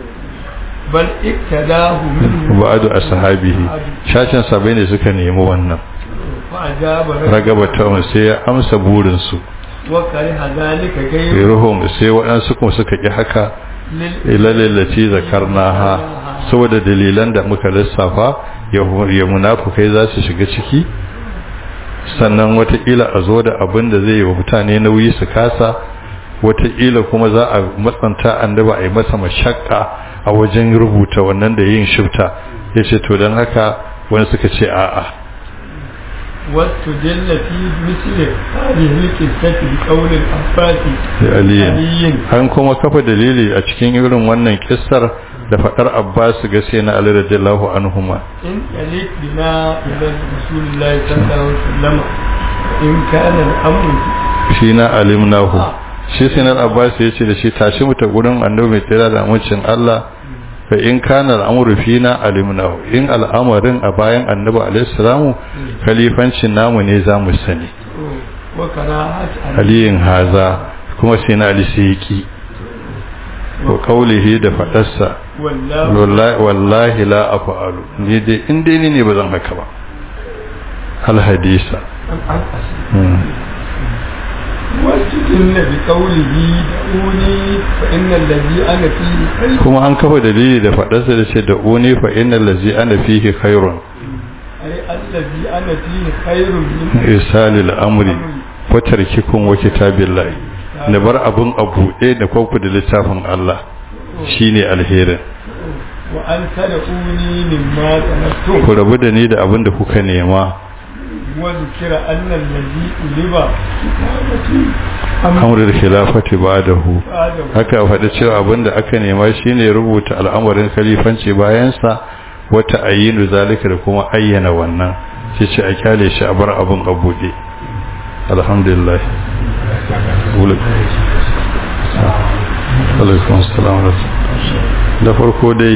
بل اقتداه منه ba'adu ashabihi shashin sabai ne suka nemi wannan فأجاب ragaba ta sai ya amsa burinsu وكره ذلك غير ruhum sai waɗansu kuma suka ƙi haka لل- ilalallaci zakarnaha saboda dalilan da muka lissafa ya munafukai za su shiga ciki sannan watakila a zo da abin da zai yi wa mutane nauyi su kasa watakila kuma za a matsanta annaba a yi masa mashakka a wajen rubuta wannan da yin shifta ya ce to don haka wani suka ce a'a واستدل في مثل هذه القصة بقول العباس da aliyin علي an kuma kafa dalili a cikin irin wannan kissar da faɗar abbas ga sai na ali radiyallahu anhuma إن يليق بنا إلى رسول الله صلى الله عليه وسلم in kana al'amru shi na alimnahu shi sinar abbas ya ce da shi tashi mu ta gurin annabi mai tsira da amincin Allah fa in kana al'amru fina alimnahu in al'amarin a bayan annabi alaihi salamu khalifancin namu ne za mu sani wa karahat aliyin haza kuma sai na ali sai yaki wa qawlihi da fadarsa wallahu wallahi wallahi la af'alu ni dai in dai ni ne bazan haka ba al hadisa an asli واستدل بقوله دعوني فإن الذي أنا فيه خير kuma an kafa dalili da fadarsa da ce da uni fa innal ladzi ana fihi khairun أي الذي أنا فيه خير من isalil amri wa tarkikum wa kitabillahi da bar abun abu ɗaya da kwanku da littafin Allah shine alherin وأن تدعوني مما طلبتم ku rabu da ni da abin da kuka nema وذكر أن الذي ألب كتابتي amrul khilafati ba'dahu بعده haka faɗi cewa abin da aka nema shine rubuta al'amarin khalifanci bayansa wata ayyinu zalika da kuma ayyana wannan shi ce a kyale shi a bar abin a buɗe alhamdulillah alaikun assalam da farko dai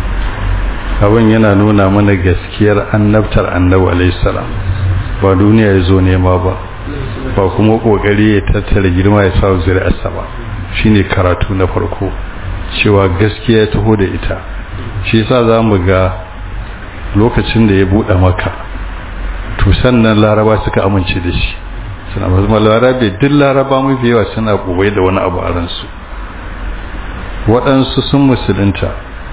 abin yana nuna mana gaskiyar annabtar annabi alaihissalam ba duniya ya zo nema ba ba kuma kokari ya tattara girma ya sa zuri'arsa ba shine karatu na farko cewa gaskiya ya taho da ita shi yasa za mu ga lokacin da ya buɗe maka to sannan laraba suka amince da shi suna mazuma larabe duk laraba mafi yawa suna gobe da wani abu a ransu waɗansu sun musulunta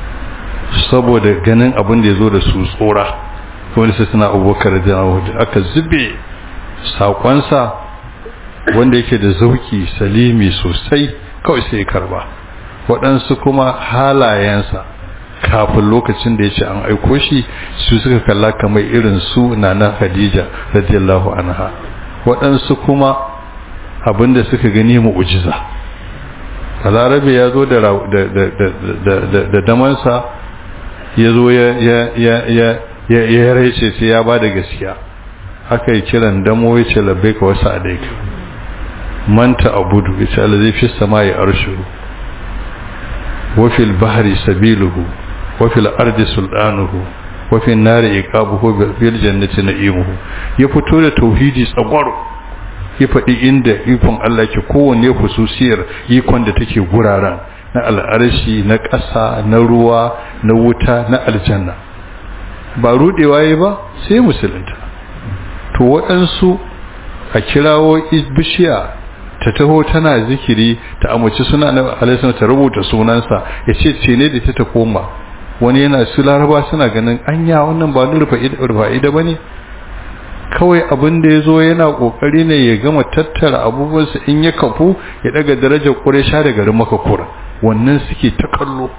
saboda ganin abin da ya zo da su tsora wani sai suna abubakar da aka zube saƙonsa wanda yake da zauki salimi sosai kawai sai karba waɗansu kuma halayensa kafin lokacin da ya ce an aiko shi su suka kalla kamar irin su na na Khadija radiyallahu anha waɗansu kuma abinda suka gani mu'ujiza balarabe ya zo da da damansa ya zo ya ya ya raice sai ya ba da gaskiya aka yi kiran damo ya ce labbai ka wasu adaika manta abudu ya ce alazi fi sama ya arshuru wafil bahari sabiluhu wafil ardi sultanuhu wafil nari iqabuhu bil jannati na'imuhu ya fito da tauhidi tsagwaro ya faɗi inda ikon Allah ke kowanne hususiyar ikon da take guraren na al'arshi na ƙasa na ruwa na wuta na aljanna ba rudewa yi ba sai musulunta to waɗansu a kirawo bishiya ta taho tana zikiri ta amince suna na alaisan ta rubuta sunansa ya ce ce ne da ta ta koma wani yana su laraba suna ganin anya wannan ba rufa'ida ba ne kawai abin da ya zo yana ƙoƙari ne ya gama tattara abubuwansa in ya kafu ya daga darajar ƙuresha da garin makakura wannan suke ta kallo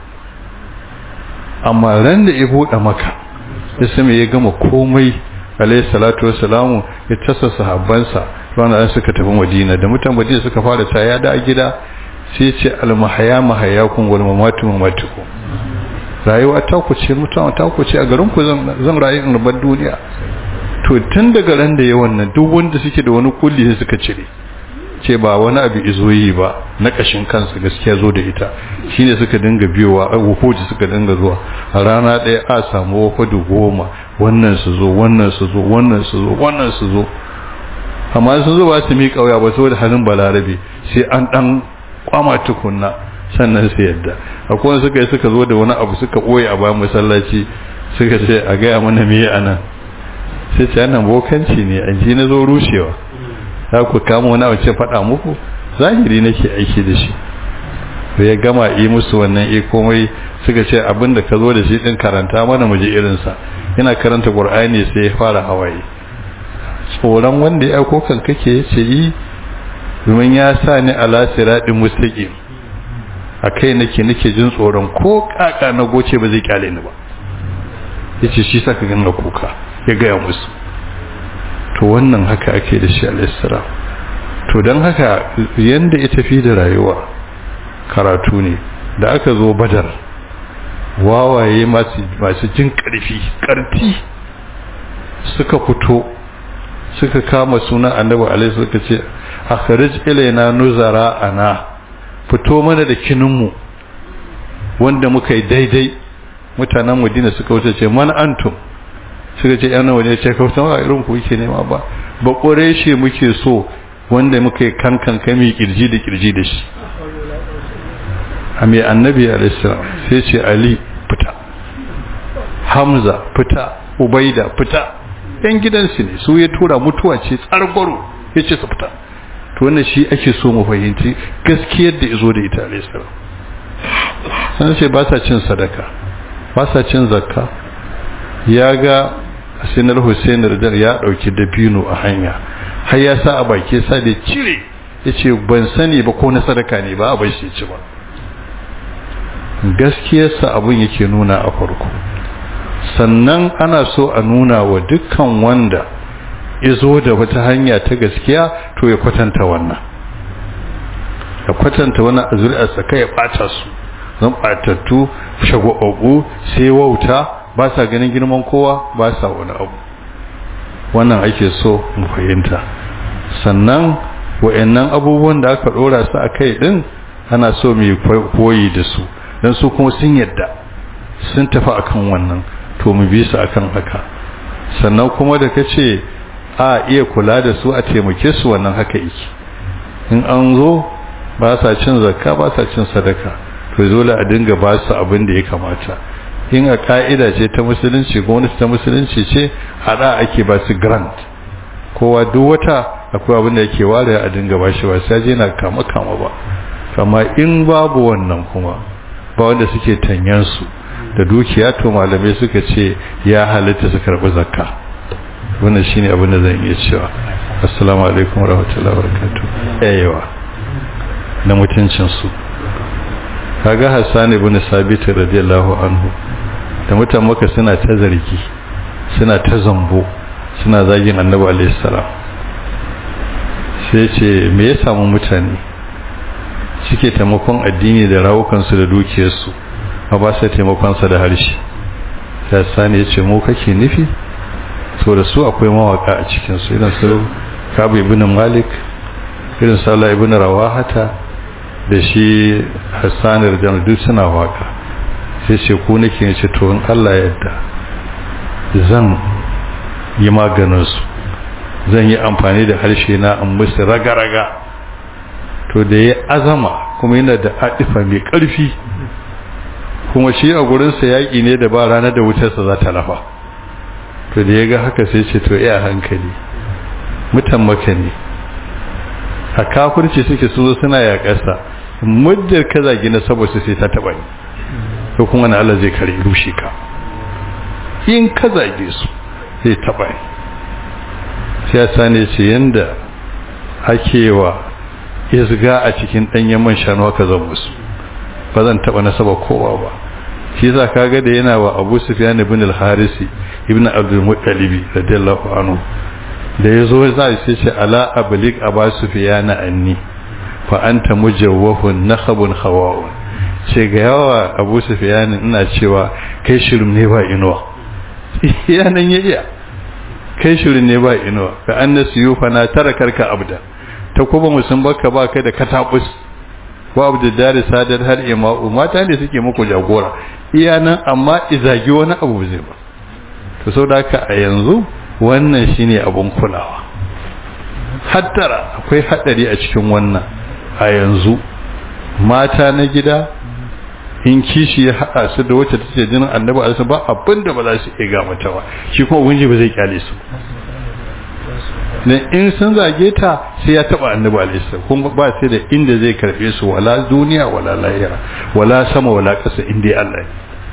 amma ran da ya buɗe maka ya sami ya gama komai alayhi salatu wassalamu ya tasa sahabbansa ranar suka tafi madina da mutan madina suka fara ta ya da gida sai ce almahaya mahayakun wal mamatu mamatukum rayuwa ta ku ce mutan ta ku ce a garin ku zan rayu in rubar duniya to tun daga ran da yawan nan duk wanda suke da wani kulli sai suka cire ce ba wani abu izo yi ba na kashin kansa gaskiya zo da ita shine suka dinga biyowa wufoji suka dinga zuwa a rana ɗaya a samu wafadu goma wannan su zo wannan su zo wannan su zo wannan su zo amma sun zo ba su mi kauya ba saboda halin balarabe sai an dan kwama tukunna sannan su yadda akwai wanda suka yi suka zo da wani abu suka ɓoye a bayan masallaci suka ce a gaya mana me a nan sai ce nan bokanci ne an ji na zo rushewa za ku kama wani abu ce faɗa muku zahiri nake aiki da shi da ya gama yi musu wannan e komai suka ce abin da ka zo da shi ɗin karanta mana mu ji irinsa yana karanta ƙur'ani sai ya fara hawaye tsoron wanda ya aiko kan kake ya ce yi domin ya sa ni ala siraɗin mustaqim a kai nake nake jin tsoron ko kaka na goce ba zai kyale ni ba yace shi saka ganga kuka ya gaya musu to wannan haka ake da shi alaihissalam to don haka yanda ya tafi da rayuwa karatu ne da aka zo badar wawaye masu jin karfi karfi suka fito suka kama sunan annabi alaihi suka ce akhrij ilaina nuzara ana fito mana da kininmu wanda muka yi daidai mutanen madina suka wuce ce man antum suka ce yana waje ce ka wuce a irin ku yake nema ba ba ƙureshe muke so wanda muka yi kankan kami kirji da kirji da shi a mai annabi alaihissalam sai ce ali fita hamza fita ubaida fita yan gidansu ne su ya tura mutuwa ce tsargwaro ya ce su fita to wannan shi ake so mu fahimci gaskiyar da izo da ita alaihissalam sun ce ba sa cin sadaka ba sa cin zakka ya ga sinar hussein radar ya dauki dabino a hanya har ya sa a baki sa da cire ya ce ban sani ba ko na sadaka ne ba a bai shi ci ba gaskiyarsa abin yake nuna a farko sannan ana so a nuna wa dukkan wanda izo da wata hanya ta gaskiya to ya kwatanta wannan ya kwatanta wannan a zuri'arsa kai ya ɓata su zan ɓatattu shagwaɓaɓɓu sai wauta ba sa ganin girman kowa ba sa wani abu wannan ake so mu fahimta sannan wa'annan abubuwan da aka ɗora su a kai ɗin ana so mu koyi da su don su kuma sun yadda sun tafi akan wannan to mu bi su akan haka sannan kuma da ka ce a iya kula da su a taimake su wannan haka yake in an zo ba sa cin zakka ba sa cin sadaka to dole a dinga ba su abin da ya kamata in a ka'ida ce ta musulunci gwamnati ta musulunci ce a da ake ba su grant kowa duk wata akwai abin da yake ware a dinga ba shi ba sai je na kama kama ba kama in babu wannan kuma ba wanda suke tanyan su da dukiya to malamai suka ce ya halitta su karbi zakka wannan shine abin da zan iya cewa assalamu alaikum warahmatullahi wabarakatuh yayewa na mutuncin su kaga Hassan ibn Sabit radiyallahu anhu da mutan maka suna ta zargi suna ta zambo suna zagin Annabi alaihi salam sai ce me ya samu mutane suke taimakon addini da rawukansu da dukiyarsu ba ba sai taimakon sa da harshe sai Sani ya ce mu kake nufi so da su akwai mawaka a cikin su irin su Kabu ibn Malik irin Salah ibn Rawahata da shi Hassan radiyallahu duk suna waka sai ce ku nake ce to in Allah yadda zan yi maganin su zan yi amfani da harshe na in musu raga-raga to da ya azama kuma yana da adifa mai ƙarfi kuma shi a gurinsa yaƙi ne da ba ranar da wutarsa za ta lafa to da ya ga haka sai ce to iya hankali mutan maka ne a kafirci suke su zo suna yaƙarsa muddar ka zagi na saboda sai ta taɓa ni to kuma na Allah zai kare rushe ka in ka zage su zai taɓa ni siyasa ne ce yanda ake wa izga a cikin ɗanyen man shanu haka zan musu ba zan taɓa nasaba kowa ba shi za ka ga da yana wa abu sufyan ibn al-harisi ibn abdul muttalibi radiyallahu anhu da yazo za shi ce ala ablik aba sufyan anni fa anta mujawwahun nakhabun khawa'un ce ga yawa abu sufyan ina cewa kai shirin ne ba inuwa yanan ya iya kai shirin ne ba inuwa ka annasu yufa na tarakarka abda ta kuma musun baka ba kai da katabus wa abu da sadar har ima'u mata ne suke muku jagora iya nan amma izagi wani abu zai ba to sau da haka a yanzu wannan shine abun kulawa hattara akwai hadari a cikin wannan a yanzu mata na gida in kishi ya haɗa su da wacce tace jinin annabi alisa ba abinda ba za su iya ga mata ba shi kuma ubangiji ba zai kyale su ne in sun zage ta sai ya taba annabi alisa kuma ba sai da inda zai karbe su wala duniya wala lahira wala sama wala ƙasa inda Allah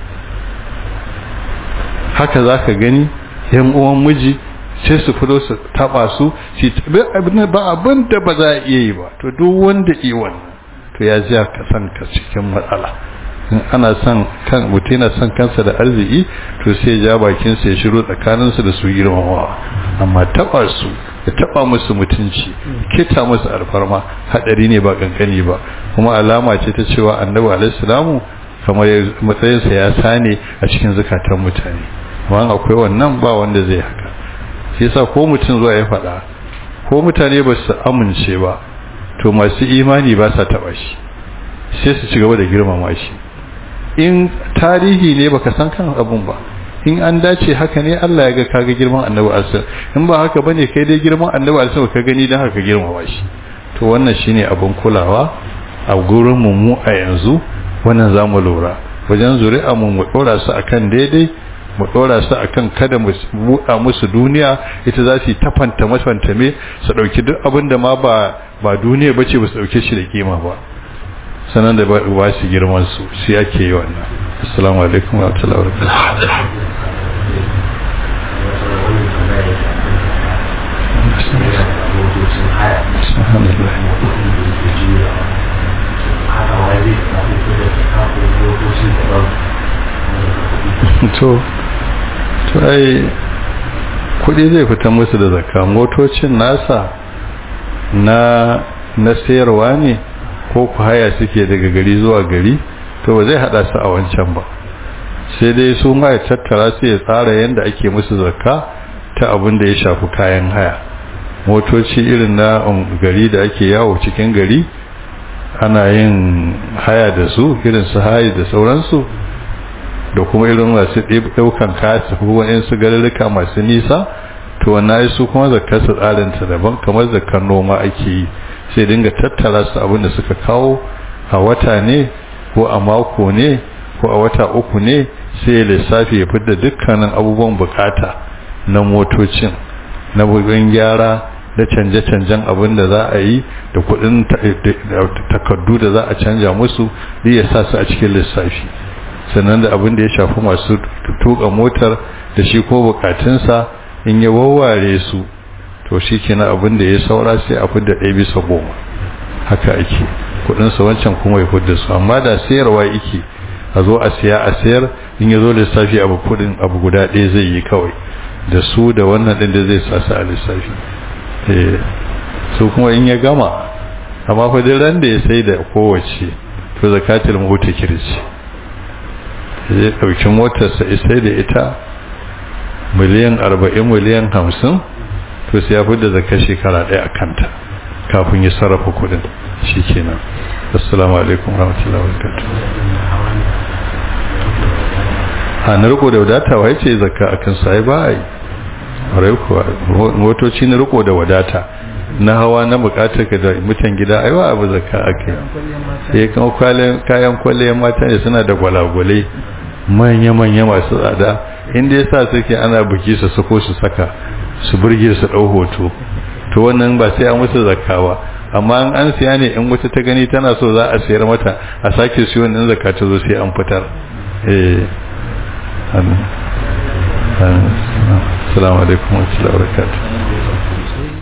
haka zaka gani yan uwan miji sai su fito su taba su shi ba abin da ba za a iya yi ba to duk wanda yi wannan to ya ji ka san ka cikin matsala in ana son kan mutum yana son kansa da arziki to sai ja bakin sa ya shiru tsakanin su da su girmamawa amma taba su ya taba musu mutunci kita musu alfarma hadari ne ba kankani ba kuma alama ce ta cewa annabi alaihi salamu kamar matsayin sa ya sane a cikin zakatan mutane amma akwai wannan ba wanda zai haka shi yasa ko mutum zuwa ya faɗa ko mutane ba su amince ba to masu imani ba sa taɓa shi sai su ci gaba da girmama shi in tarihi ne baka san kan abun ba in an dace haka ne Allah ya ga kaga girman annabi alsa in ba haka bane kai dai girman annabi alsa ka gani dan haka girmama shi to wannan shine abun kulawa a gurin mu mu a yanzu wannan zamu lura wajen zuri'a mu mu dora su akan daidai mu dora su akan kada mu buɗa musu duniya ita za su tafanta mafanta me su dauki duk abin da ma ba ba duniya bace ba su dauke shi da kima ba sanan da ba su girman su shi ake yi wannan assalamu alaikum wa rahmatullahi wa barakatuh to to ai kudi zai fita musu da zakka motocin nasa na na sayarwa ne ko ku haya suke daga gari zuwa gari to ba zai hada su a wancan ba sai dai su ma ya tattara su ya tsara yadda ake musu zakka ta abin da ya shafi kayan haya motoci irin na gari da ake yawo cikin gari ana yin haya da su irin su hayi da sauransu da kuma irin masu ɗaukan kaya su kuma su garurruka masu nisa to wannan su kuma zakar su tsarinta daban kamar zakar noma ake yi sai dinga tattara su abin da suka kawo a wata ne ko a mako ne ko a wata uku ne sai ya lissafi ya fidda dukkanin abubuwan bukata na motocin na bugun gyara da canje-canjen abin da za a yi da kudin takardu da za a canja musu da ya sa su a cikin lissafi sannan da abin da ya shafi masu tuka motar da shi ko bukatunsa in ya wawware su to shi kenan abin da ya saura sai a fidda ɗaya bisa goma haka ake kudinsa wancan kuma ya fidda su amma da sayarwa yake a zo a siya a sayar in ya zo lissafi abu kudin abu guda ɗaya zai yi kawai da su da wannan ɗin da zai sa su a lissafi su kuma in ya gama amma fa duk ran da ya sai da kowace to zakatul mota kirci zai ɗauki motarsa ya sai da ita miliyan arba'in miliyan hamsin to sai ya fi da zakar shekara ɗaya a kanta kafin ya sarrafa kudin shi kenan assalamu alaikum rahmatullahi wa a na riko da wadata wa ce zakka a kan sai ba a yi motoci na riko da wadata na hawa na bukatar ka da mutan gida aiwa abu zakka ake yi kuma kayan kwalliyar mata ne suna da gwalagwale manya-manya masu tsada inda ya sa suke ana buki su suko su saka su burge su ɗau hoto to wannan ba sai an musu zakka ba amma an siya ne in wata ta gani tana so za a sayar mata a sake siyo wannan zakka ta zo sai an fitar eh assalamu alaikum wa rahmatullahi wa barakatuh